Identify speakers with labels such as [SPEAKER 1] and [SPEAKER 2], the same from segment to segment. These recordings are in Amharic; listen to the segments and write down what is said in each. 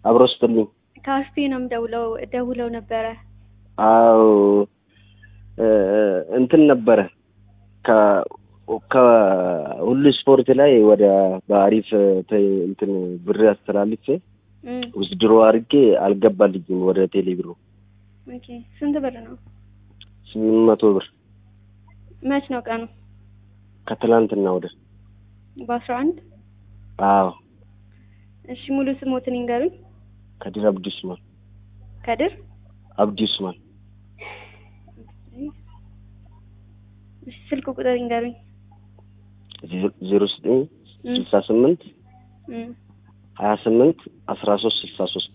[SPEAKER 1] አብሮ ስጥልኝ።
[SPEAKER 2] ከአስቴ ነው የምደውለው ደውለው ነበረ።
[SPEAKER 1] አዎ እ እንትን ነበረ ከ ከሁሉ ስፖርት ላይ ወደ በአሪፍ ተ- እንትን ብር አስተላልፌ
[SPEAKER 2] እም፣
[SPEAKER 1] ውዝድሮ አድርጌ አልገባልኝም ወደ ቴሌ ብሩ
[SPEAKER 2] ኦኬ ስንት ብር ነው?
[SPEAKER 1] ስምንት መቶ ብር
[SPEAKER 2] መች ነው ቀኑ?
[SPEAKER 1] ከትላንትና ወደ
[SPEAKER 2] በአስራ አንድ
[SPEAKER 1] አዎ
[SPEAKER 2] እሺ ሙሉ ስሞትን ይንገሩኝ።
[SPEAKER 1] ከድር አብዲ ኡስማን
[SPEAKER 2] ከድር
[SPEAKER 1] አብዲ ኡስማን
[SPEAKER 2] እሺ ስልክ ቁጥር ይንገሩኝ።
[SPEAKER 1] ዜሮ ዘጠኝ
[SPEAKER 2] እም፣
[SPEAKER 1] ስልሳ ስምንት
[SPEAKER 2] እም፣
[SPEAKER 1] ሀያ ስምንት አስራ ሶስት ስልሳ ሶስት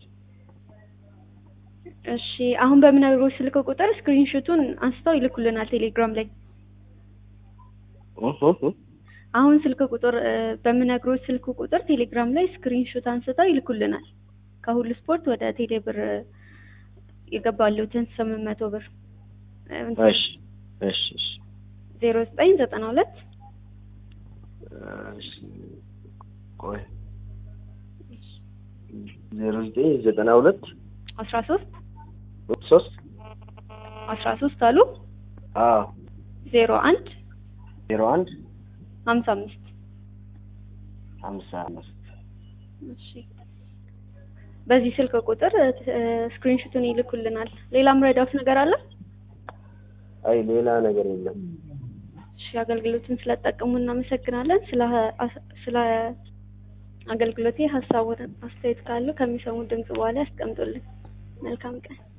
[SPEAKER 2] እሺ አሁን በምነግሮች ስልክ ቁጥር ስክሪንሾቱን አንስተው ይልኩልናል ቴሌግራም ላይ። አሁን ስልክ ቁጥር እ፣ በምነግሮች ስልክ ቁጥር ቴሌግራም ላይ ስክሪንሾት አንስተው ይልኩልናል። ከሁሉ ስፖርት ወደ ቴሌ ብር የገባሉትን ስምንት መቶ ብር
[SPEAKER 1] እሺ እሺ እሺ
[SPEAKER 2] ዜሮ ዘጠኝ ዘጠና ሁለት
[SPEAKER 1] እሺ ቆይ ዜሮ ዘጠኝ ዘጠና ሁለት
[SPEAKER 2] አስራ ሶስት
[SPEAKER 1] ሶስት
[SPEAKER 2] አስራ ሶስት አሉ
[SPEAKER 1] አዎ
[SPEAKER 2] ዜሮ አንድ
[SPEAKER 1] ዜሮ አንድ
[SPEAKER 2] ሀምሳ አምስት
[SPEAKER 1] ሀምሳ አምስት
[SPEAKER 2] እሺ በዚህ ስልክ ቁጥር ስክሪንሾቱን ይልኩልናል። ሌላም ረዳት ነገር አለ?
[SPEAKER 1] አይ ሌላ ነገር የለም
[SPEAKER 2] እሺ አገልግሎትን ስለተጠቀሙ እናመሰግናለን። ስለ ስለ አገልግሎቴ ሀሳቡን አስተያየት ካሉ ከሚሰሙ ድምጽ በኋላ ያስቀምጡልን። መልካም ቀን።